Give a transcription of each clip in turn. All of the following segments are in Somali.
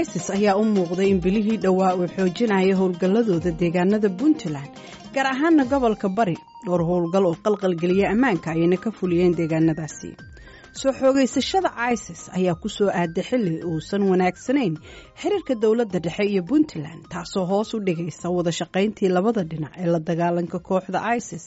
isis ayaa u muuqday in bilihii dhowaa uu xoojinaya howlgalladooda deegaanada puntland gaar ahaana gobolka bari dhowr howlgal oo qalqalgeliya ammaanka ayayna ka fuliyeen deegaanadaasi soo xoogaysashada isis ayaa ku soo aaday xilli uusan wanaagsanayn xiriirka dowladda dhexe iyo puntland taasoo hoos u dhigaysa wada shaqayntii labada dhinac ee la dagaalanka kooxda isis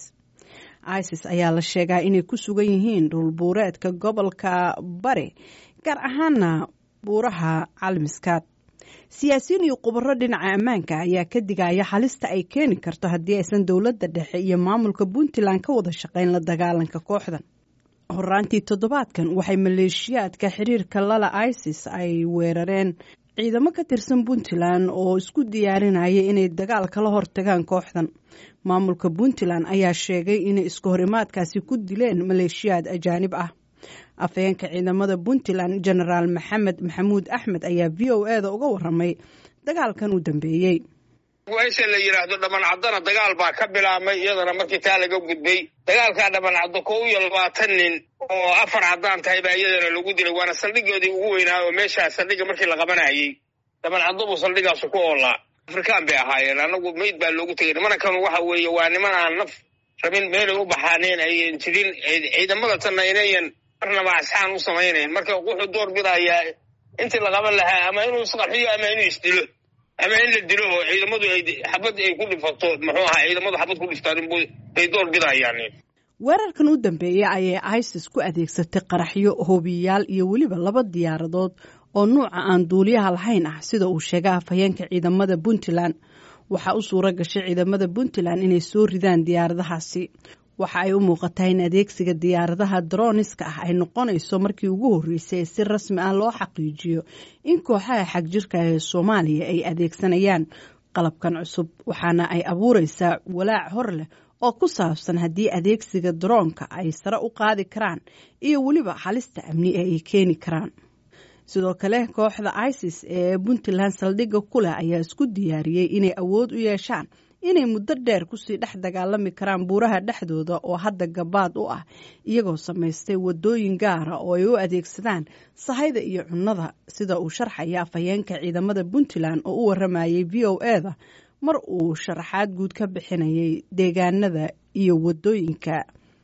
isis ayaa la sheegaa inay ku sugan yihiin dhulbuureedka gobolka bari gaar ahaana buuraha calmiskaad siyaasiyiin iyo khubaro dhinaca ammaanka ayaa ka digaya halista ay keeni karto haddii aysan dowladda dhexe iyo maamulka puntland ka wada shaqayn la dagaalanka kooxdan horaantii toddobaadkan waxay maleeshiyaadka xiriirka lala isis ay weerareen ciidamo ka tirsan puntland oo isku diyaarinaya inay dagaal kala hortagaan kooxdan maamulka puntland ayaa sheegay inay isku horimaadkaasi ku dileen maleeshiyaad ajaanib ah afhayeenka ciidamada puntland genaraal maxamed maxamuud axmed ayaa v o e da uga waramay dagaalkan u dambeeyey meesha la yidhaahdo dhamancadona dagaal baa ka bilaabmay iyadana markii taa laga gudbay dagaalkaa dhamancaddo kow iyo labaatan nin oo afar caddaan tahay baa iyadana lagu dilay waana saldhigoodii ugu weynaa oo meeshaa saldhigga markii la qabanayay dhamancaddo buu saldhigaasu ku oolaa afrikaan bay ahaayeen annagu mayd baa loogu tegay nimankan waxa weeye waa niman aan naf rabin meelay u baxaaneen ayan jirin ciidamada tanna inayan marnaba asxaan u samaynayn marka wuxuu door bidayaa intii la qaban lahaa ama inuu isqarxiyo ama inuu isdilo ama in la dilo oo ciidamadu ay xabad ay ku dhifato muxuu ahaa ciidamadu xabad ku dhiftaan bay door bidayaan weerarkan u dambeeyey ayay isis ku adeegsatay qaraxyo hoobiyayaal iyo weliba laba diyaaradood oo nuuca aan duuliyaha lahayn ah sida uu sheegay afhayeenka ciidamada puntland waxaa u suura gashay ciidamada puntland inay soo ridaan diyaaradahaasi waxa ay u muuqataa in adeegsiga diyaaradaha droniska ah ay noqonayso markii ugu horreysay ee si rasmi ah loo xaqiijiyo in kooxaha xagjirka ee soomaaliya ay adeegsanayaan qalabkan cusub waxaana ay abuureysaa walaac hor leh oo ku saabsan haddii adeegsiga daroonka ay sare u qaadi karaan iyo weliba halista amni ee ay keeni karaan sidoo kale kooxda isis ee puntland saldhigga ku leh ayaa isku diyaariyey inay awood u yeeshaan inay muddo dheer kusii dhex dagaalami karaan buuraha dhexdooda oo hadda gabaad u ah iyagoo samaystay wadooyin gaara oo ay u adeegsadaan sahayda iyo cunnada sida uu sharxaya afhayeenka ciidamada puntland oo u waramayay v o e da mar uu sharaxaad guud ka bixinayay deegaanada iyo wadooyinka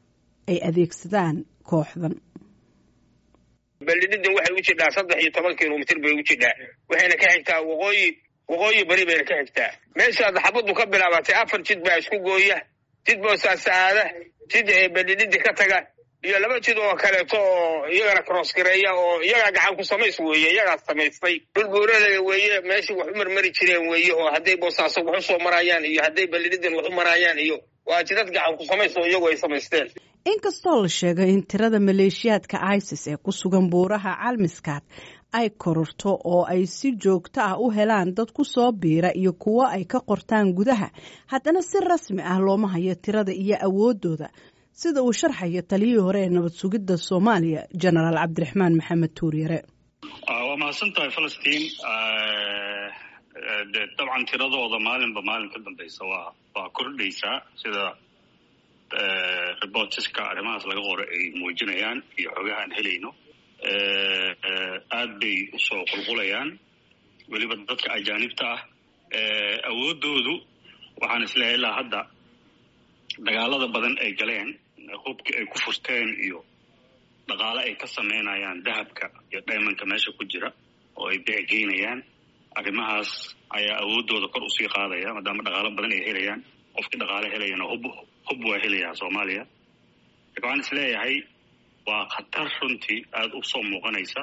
ay adeegsadaan kooxdan beldhidhidan waxay u jidhaa saddex iyo toban kilomitr bay u jidhaa waxayna ka xigtaa waqooyi waqooyi bari bayna ka xigtaa meeshaad xabaddu ka bilaabatay afar jid baa isku gooya jid boosaasaada jid beldhidhidi ka taga iyo laba jid oo kaleeto oo iyagana crossgareeya oo iyagaa gacan ku samays weeye iyagaas samaystay dhulbuurada weeye meeshii wax u marmari jireen weeye oo hadday boosaaso wax u soo marayaan iyo hadday beldhidhidan wax u marayaan iyo waa jidad gacan ku samays oo iyagu ay samaysteen inkastoo la sheegay in tirada maleeshiyaadka isis ee ku sugan buuraha calmiskaad ay kororto oo ay si joogto ah u helaan dad ku soo biira iyo kuwo ay ka qortaan gudaha haddana si rasmi ah looma hayo tirada iyo awooddooda sida uu sharxayo taliyihii hore ee nabad sugidda soomaaliya genaraal cabdiraxmaan maxamed tuuryare waa mahadsan tahay falastiin de dabcan tiradooda maalinba maalin ka dambeysa waa waa kordhaysaa sida reportiska arrimahaas laga qoro ay muujinayaan iyo xogaha aan helayno aad bay usoo qulqulayaan weliba dadka ajaanibta ah awooddoodu waxaan isleehay ilaa hadda dagaalada badan ay galeen hubkii ay ku furteen iyo dhaqaale ay ka samaynayaan dahabka iyo dhaymanka meesha ku jira oo ay beecegeynayaan arrimahaas ayaa awooddooda kor usii qaadaya maadaama dhaqaalo badan ay helayaan qofkii dhaqaale helayana hub hub waa helayaa soomaaliya marka waxaan is leeyahay waa khatar runtii aada u soo muuqanaysa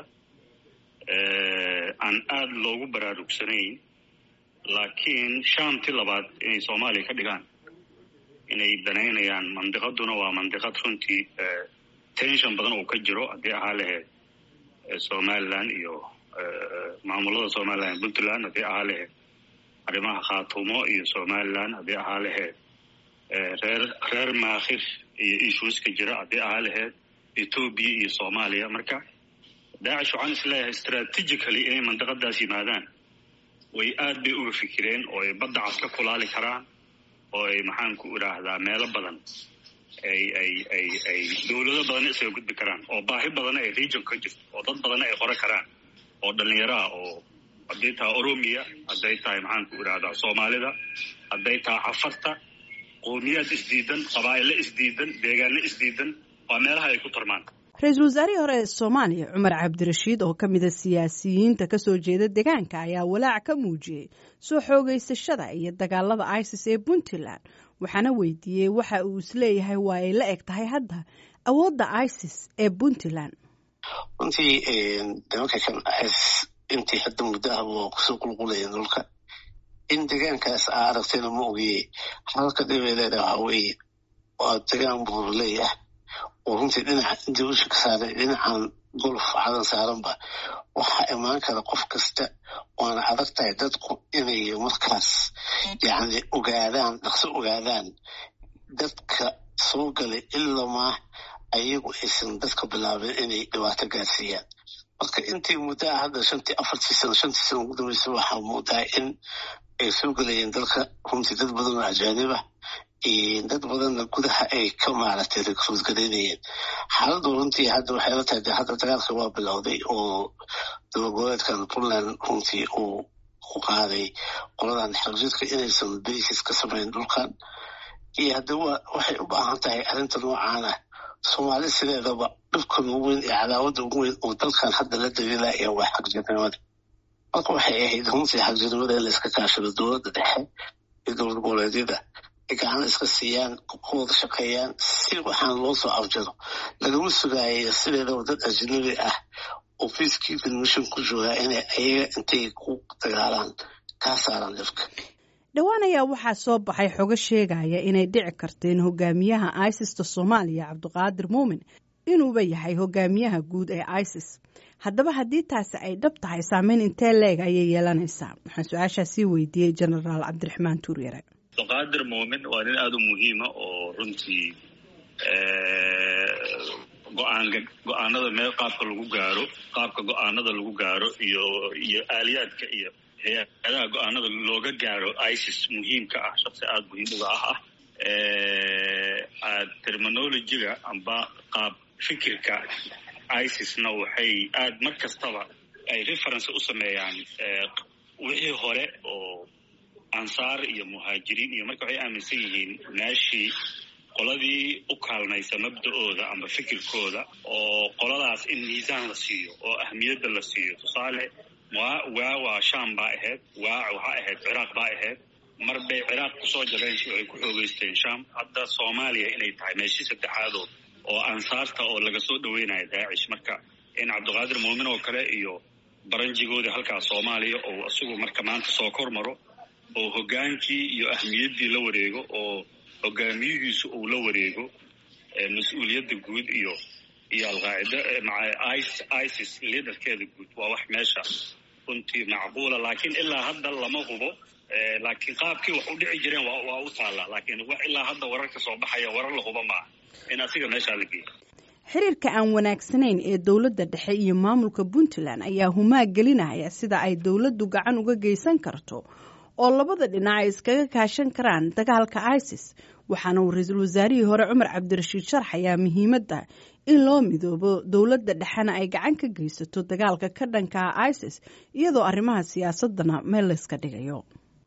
aan aada loogu baraarugsanayn laakiin shaamti labaad inay soomaaliya ka dhigaan inay danaynayaan mandiqaduna waa mandiqad runtii tension badan oo ka jiro haddii ahaa laheyd somaliland iyo maamulada somaliland puntland haddii ahaa laheyd arrimaha khaatumo iyo somaliland haddii ahaa laheyd reer reer maakhir iyo ishuiska jira haddii ahaa laheyd ethoobia iyo soomaaliya marka daacish waxaan is leeyahay strategically inay mandiqadaas yimaadaan way aad bay uga fikireen oo ay badda cas ka kulaali karaan oo ay maxaan ku idhaahdaa meelo badan ay ay ay ay dawlado badanna isaga gudbi karaan oo baahi badanna ay region ka jirto oo dad badanna ay qora karaan oo dhallinyaro ah oo hadday tahay oromiya hadday tahay maxaanku idhahdaa soomaalida hadday tahay cafarta qowmiyaad isdiidan qabaa'ilo isdiidan deegaano isdiidan waa meelaha ay ku tarmaan ra-iisul wasaarihii hore ee soomaaliya cumar cabdirashiid oo ka mida siyaasiyiinta kasoo jeeda deegaanka ayaa walaac ka muujiyey soo xoogeysashada iyo dagaalada isis ee puntland waxaana weydiiyey waxa uu isleeyahay waa ay la eg tahay hadda awoodda isis ee puntland runtii nimanka kan isis intii hadda muddo ah waa kusoo qulqulayeen dhulka in deegaankaas aa aragtayna ma ogiye halka dhibay leedahay waxaa weeye waa degaan buurleeyah oo runtii dhinaca intii usha ka saaray dhinacan golf cadan saaranba waxaa imaan kara qof kasta waana adag tahay dadku inay markaas yacni ogaadaan dhaqso ogaadaan dadka soo galay ilamaa ayagu aysan dadka bilaabin inay dhibaato gaarsiiyaan marka intii muddaa hadda shantii afartii sano shantii sano ugu dambaysa waxaa muudaa in ay soo gelayeen dalka runtii dad badan oo ajaanibah dad badanna gudaha ay ka maaragtay rekruut garaynayeen xaaladdu runtii hadda waxay la tahay de hadda dagaalka waa bilowday oo dabagoleedkan puntland runtii uu ku qaaday qoladan xarjidka inaysan basis ka samayn dhulkan iyo hadda wa waxay u baahan tahay arrinta noocaan ah soomaali sideedaba dhibkan ugu weyn iyo cadaawadda ugu weyn oo dalkan hadda la daliilaya waa xagjirnimada marka waxay ahayd runtii xagjirnimada in la iska kaashado dowladda dhexe iyo dowlad goboleedyada gacan iska siiyaan ku wada shaqeeyaan si waxaan loo soo afjaro lagama sugaayo sideedaba dad ajnabi ah oo peacekeeping mission ku joogaa inay ayaga intay ku dagaalaan kaa saaraan dhibka dhowaan ayaa waxaa soo baxay xogo sheegaya inay dhici karteen hogaamiyaha isista soomaaliya cabdiqaadir muumin inuuba yahay hogaamiyaha guud ee isis haddaba haddii taasi ay dhab tahay saameyn intee leeg ayay yeelanaysaa waxaan su-aashaa sii weydiiyey genaraal cabdiraxmaan tuuryare abdiqaadir muumin waa nin aada u muhiima oo runtii go-aanka go-aanada meel qaabka lagu gaaro qaabka go-aanada lagu gaaro iyo iyo aaliyaadka iyo hay-adaha go-aanada looga gaaro isis muhiimka ah shaqsi aada muhiim uga ah ah terminologiga amba qaab fikirka isisna waxay aada mar kastaba ay reference u sameeyaan wixii hore oo ansaar iyo muhaajiriin iyo marka waxay aaminsan yihiin meeshii qoladii u kaalmaysa mabda-ooda amba fikirkooda oo qoladaas in miisaan la siiyo oo ahmiyadda la siiyo tusaale waa waa waa sham baa ahayd waa waxaa ahayd ciraaq baa ahayd mar bay ciraaq kusoo jabeen waxay ku xoogeysteen sham hadda soomaaliya inay tahay meeshii saddexaadood oo ansaarta oo laga soo dhaweynayo daacish marka in cabdiqaadir muumin oo kale iyo baranjigoodii halkaas soomaaliya oo isagu marka maanta soo kor maro oo hoggaankii iyo ahmiyaddii la wareego oo hogaamiyihiisu uu la wareego mas-uuliyadda guud iyo iyo alqaacida maca isis liaderkeeda guud waa wax meesha runtii macquula laakiin ilaa hadda lama hubo laakiin qaabkii wax u dhici jireen waa u taallaa laakiin wax ilaa hadda warar ka soo baxaya warar la hubo maaha in asiga meeshaa la geeyo xiriirka aan wanaagsanayn ee dowladda dhexe iyo maamulka puntland ayaa humaag gelinaya sida ay dowladdu gacan uga geysan karto oo labada dhinac ay iskaga kaashan karaan dagaalka isis waxaana uu ra-iisul wasaarihii hore cumar cabdirashiid sharxayaa muhiimadda in loo midoobo dowladda dhexena ay gacan ka geysato dagaalka ka dhankaa isis iyadoo arrimaha siyaasadana meel layska dhigayo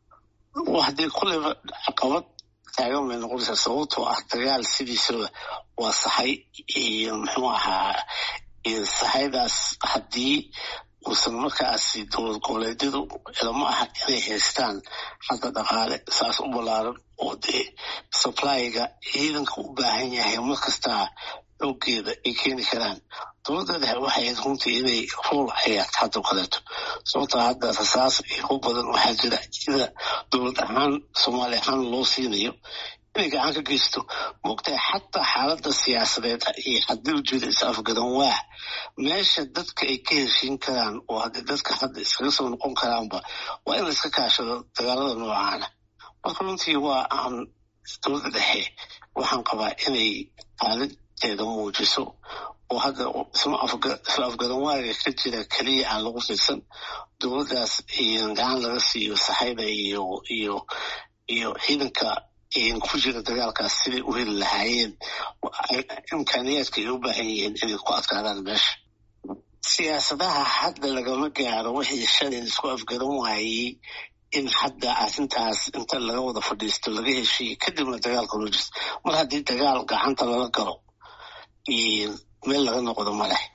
haddii kulleyba caqabad taagan bay noqonaysaa sababtoo ah dagaal sidiisaba waa saxay iyo muxuu ahaa saxaydaas haddii uusan markaasi dowlad goboleedyadu ilama aha inay haystaan hadda dhaqaale saas u ballaaran oo dee supplyga ciidanka u baahan yahay mar kastaa xoogeeda ay keeni karaan dowladda dhexe waxay ahayd runtii inay rool ciyaarto hadda kaleeto sababtoo hadda rasaas iyo hub badan waxaa jira sida dowlad ahaan soomaali ahaan loo siinayo inay gacan ka geysto moogtahay xataa xaaladda siyaasadeed iyo haddii ujeeda is afgadan waa meesha dadka ay ka heshiin karaan oo haddii dadka hadda iskaga soo noqon karaanba waa in la iska kaashado dagaalada noocaana marka runtii waa aan dowladda dhexe waxaan qabaa inay xaaladdeeda muujiso oo hadda isla afgadan waaga ka jira keliya aan lagu fiirsan dowladdaas gacan laga siiyo saxayda iyo iyo iyo ciidanka ku jira dagaalkaas siday u heli lahaayeen imkaaniyaadka ay u baahan yihiin inay ku adkaadaan meesha siyaasadaha hadda lagama gaaro wixii shalay isku afgaran waayey in hadda arrintaas inta laga wada fadhiisto laga heshiiyo kadibna dagaalka loo jirto mar haddii dagaal gacanta lala galo meel laga noqdo ma leh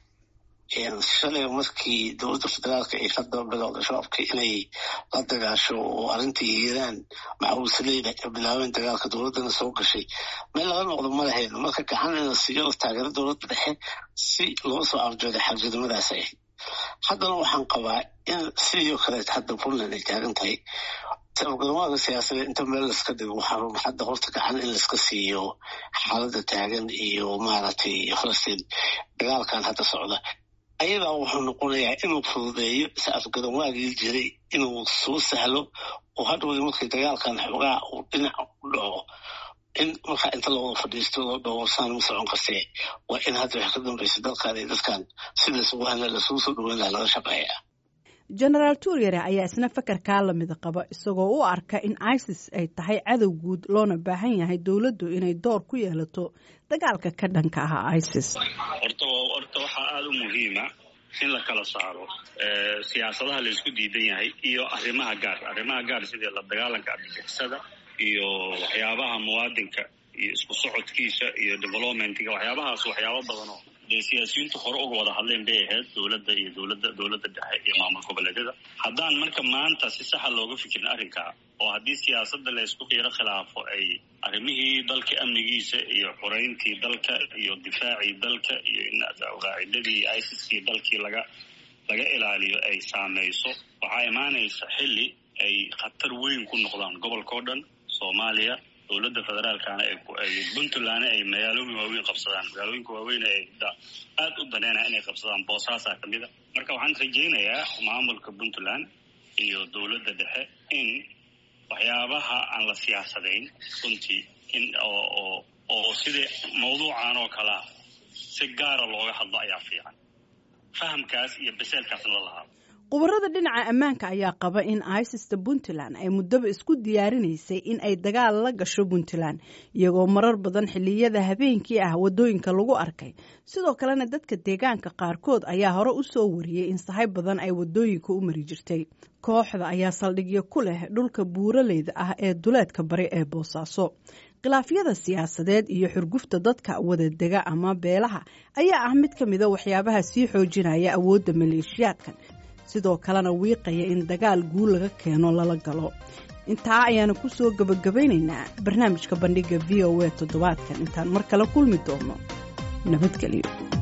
shalay markii dowladda federaalka ay hadda bilowda shabaabka inay la dagaasho oo arrintii hiiraan maxawisleyda ay bilaabeen dagaalka dowladdana soo gashay meel laga noqdo ma lahayn marka gacan in la siiyo taageero dowladda dhexe si loo soo arjooday xagjidnimadaas ahayd haddana waxaan qabaa in sidii kaleet hadda puntland ay taagan tahay garamaada siyaasadeed inta meel laska dhigo waxaa hadda horta gacan in laiska siiyo xaaladda taagan iyo maaragtay falastiin dagaalkan hadda socda ayadaa wuxuu noqonayaa inuu fududeeyo is afgaranwaagii jiray inuu soo sahlo oo hadhowda markii dagaalkan xoogaa uu dhinac u dhaco in markaa inta lawada fadhiisto loo dhowrsaan ma socon kartee waa in hadda wax ka dambaysa dalkan iyo dadkan si laysugu hadla lasugu soo dhaweyn laha laga shaqeeya genaraal tuuryare ayaa isna fakarkaa lamida qaba isagoo u arka in isis ay tahay cadow guud loona baahan yahay dowladdu inay door ku yeelato dagaalka ka dhanka ah isis horta horta waxaa aada u muhiima in la kala saaro siyaasadaha la isku diidan yahay iyo arrimaha gaar arrimaha gaar sidii la dagaalanka argagixisada iyo waxyaabaha muwaadinka iyo isku socodkiisa iyo developmentiga waxyaabahaas waxyaabo badanoo dee siyaasiyiintu hore uga wada hadleen bay ahayd dowladda iyo dowladda dowladda dhexe iyo maamul goboleedyada haddaan marka maanta si saxa looga fikirin arrinkaa oo haddii siyaasadda la isku qiiro khilaafo ay arrimihii dalka amnigiisa iyo xoreyntii dalka iyo difaacii dalka iyo in qaacidadii isiskii dalkii laga laga ilaaliyo ay saameyso waxaa imaanaysa xilli ay khatar weyn ku noqdaan gobolka o dhan soomaaliya dowladda federaalkana ay puntlandna ay magaalooyin waaweyn qabsadaan magaalooyinka waaweyn ay aada u daneynaya inay qabsadaan boosaasaa ka mid a marka waxaan rajaynayaa maamulka puntland iyo dowladda dhexe in waxyaabaha aan la siyaasadayn runtii in oo oo sidai mawduucan oo kalea si gaara looga hadlo ayaa fiican fahamkaas iyo beseelkaasna la lahaado khubarada dhinaca ammaanka ayaa qaba in isista puntland ay muddaba isku diyaarinaysay in ay dagaal la gasho puntland iyagoo marar badan xilliyada habeenkii ah waddooyinka lagu arkay sidoo kalena dadka deegaanka qaarkood ayaa hore u soo wariyey in sahay badan ay waddooyinka u mari jirtay kooxda ayaa saldhigyo ku leh dhulka buuraleyda ah ee duleedka bari ee boosaaso khilaafyada siyaasadeed iyo xurgufta dadka wadadega ama beelaha ayaa ah mid ka mida waxyaabaha sii xoojinaya awoodda maleeshiyaadkan sidoo kalena wiiqaya in dagaal guul laga keeno lala galo intaa ayaanu ku soo gebagabaynaynaa barnaamijka bandhigga v o a toddobaadkan intaan mar kale kulmi doono nabadgelyo